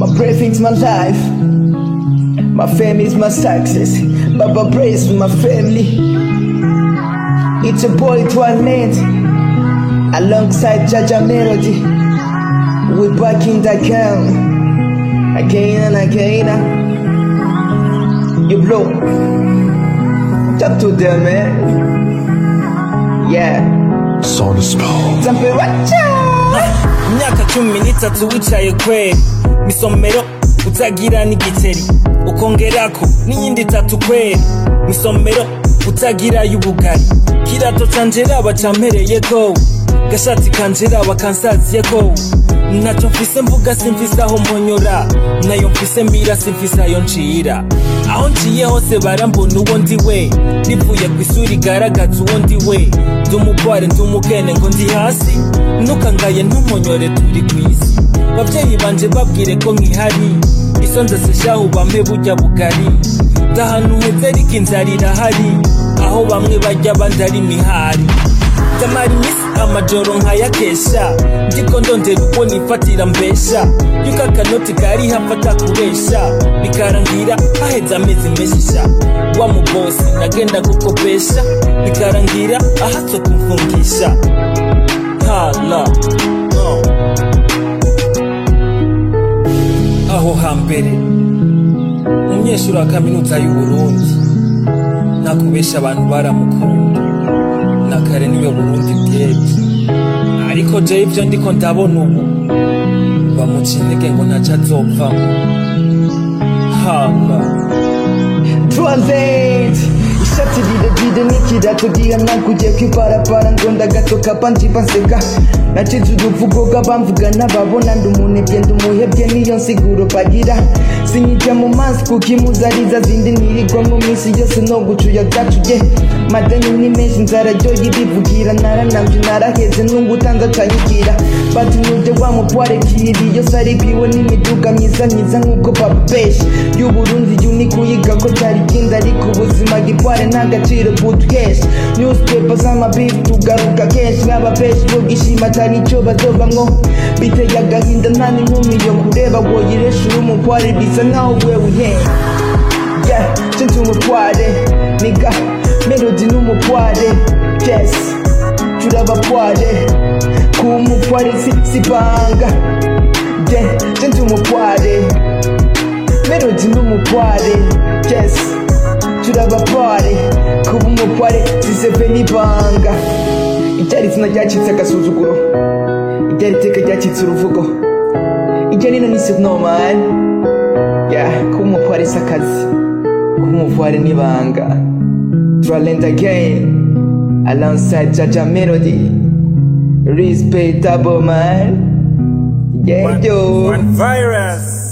My breathing's my life. My family's my success. Baba praise my family. It's a boy to a land. Alongside Jaja Melody. We back in the camp. Again and again. You blow. Talk to them, man. Yeah. Soul Spell. Temperature. imyaka cumi n'itatu wicaye kweri misomero utagira n'igiceri ukongerako n'iyindi itatu kweri misomero utagira y'ubugari kirato canje raba campereyeko gashati kanje raba kansaziyeko ntaco mfise mvuga simfise aho mponyora nayo mfise mbira simfise ayo ncira aho nciye hose barambona uwo ndi we rivuye ku isura igaragaza uwo ndi we ndi umugware ndi umukene ngo ndi hasi ntukangaye ntumponyore turi ku isi babyeyi banje babwire ko nkihari iso ndaseshaho bampe burya bugari ndahantu heza ariko inzara irahari aho bamwe bajya abandi ari imihari ndamara iminsi amajoro nkayakesha ndiko ndondera uko nifatira mbesha yuko akanoti kari hafata kubesha bikarangira haheze amezi meshisha wa mubosi nagenda gukopesha bikarangira ahatse kumfungisha hala no. aho hambere umunyeshuri wa kaminuza y'uburundi nakubesha abantu baramukunda na kare niwe burundi bwebwe ariko jewe ivyo ndiko ndabona ubu bamuca intege ngo ntaco azovamwo hala Translate ishati rirerire n'ikirato gihanaguye kw'ibarabara ngo ndagatoka banjiba nseka nacize uruvugo rw'abamvuga n'ababona ndi umunebwe ndi umuhebwe niyo nsiguro bagira sinyijya mu mazi kuko imuzariza zindi nirigwa mu minsi yose no gucuya gacuye madeni ni menshi inzara ryo yirivugira naranamje naraheze nungu utanze acayigira batinyuje wa mupware kiriyo saribiwe n'imiduga myiza myiza nk'uko papeshi y'uburundi yuni kuyiga ko cyari ikindi ariko ubuzima gitware nta gaciro butwesha newspaper z'amabifu tugaruka kenshi nk'abapeshi bo gishima atari icyo bazovamwo biteye agahinda nta n'inkumi yo kureba woyiresha uri umupware bisa nkaho wewe uhenda yeah, sinzi umutware niga melody n'umutware yes turabapware ku mutware si, si banga yeah, sinzi umutware melody n'umutware yes turabapware kuba umutware siseve n'ibanga iryari izina ryacitse agasuzuguro iryari iteka ryacitse uruvugo iryo rino ni normal yeah, kuba umutware si akazi kuba umutware n'ibanga Tralent again alongside Jaja Melody respectable man yeah One- yo one virus